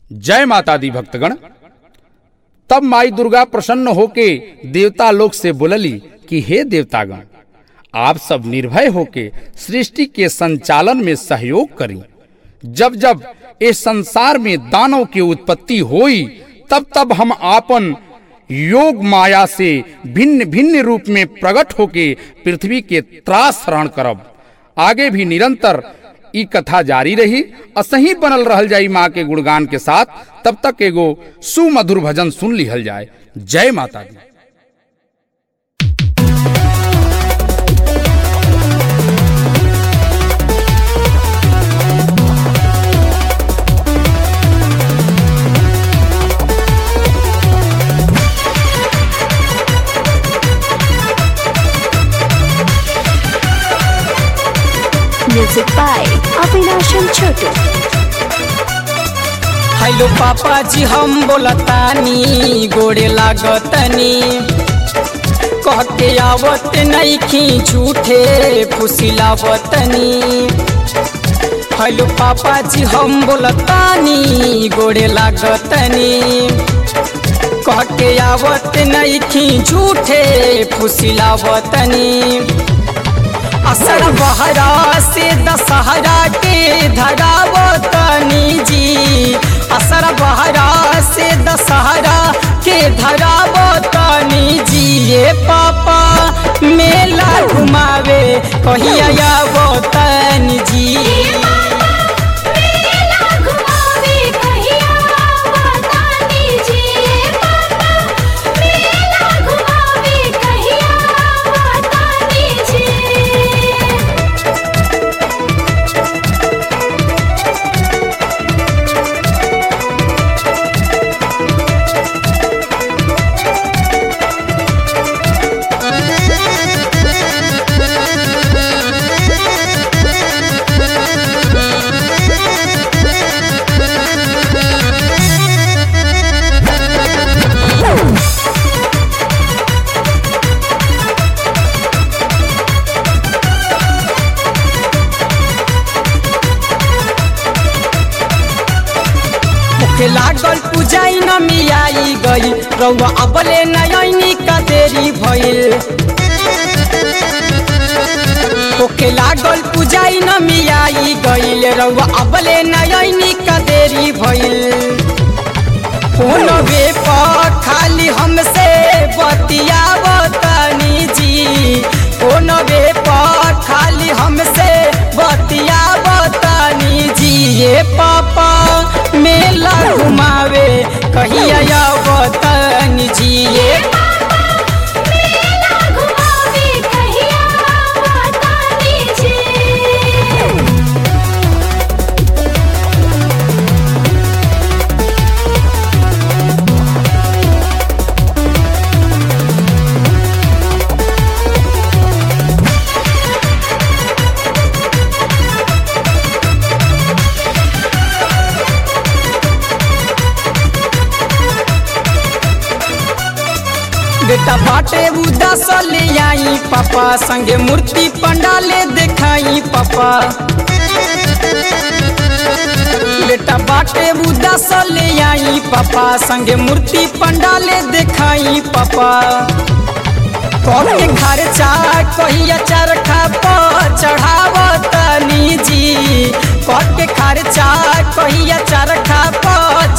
जय माता दी भक्तगण तब माई दुर्गा प्रसन्न होके देवता लोग से बोलली कि हे देवतागण आप सब निर्भय होके सृष्टि के संचालन में सहयोग करी जब जब इस संसार में दानव की उत्पत्ति हुई तब तब हम आपन योग माया से भिन्न भिन्न रूप में प्रकट होके पृथ्वी के त्रास हरण करब आगे भी निरंतर ई कथा जारी रही असही बनल रहल जाई माँ के गुणगान के साथ तब तक एगो सुमधुर भजन सुन लिहल जाए जय माता दी Music by Avinash and Chotu. Hello papa जी हम बोलतानी गोड़े लागतनी कह के आवत नईखी झूठे फुसिलावतनी हेलो पापा जी हम बोलतानी गोड़े लागतनी कह के आवत नईखी झूठे फुसिलावतनी असर बहरा से दशहरा के धरावतनी जी असर बहरा से दशहरा के धरावतनी जी ये पापा मेला घुमावे कहिया आवतनी जी के लागल पूजाई न मियाई गई रउआ अबले नयनी का देरी भइल ओके लागल पूजाई न मियाई गईल रउआ अबले नयनी का देरी भइल फोन वे पर खाली हमसे बतियावतनी जी फोन वे पर खाली हमसे बतियावतनी जी ये पापा मेला घुमावे कहिया आवतनी जी ये बेटा बाटे उदास ले आई पापा संगे मूर्ति पंडाले देखाई पापा बेटा बाटे उदास ले आई पापा संगे मूर्ति पंडाले देखाई पापा के खर्चा कहिया चरखा पर चढ़ावतनी जी के खर्चा कहिया चरखा पर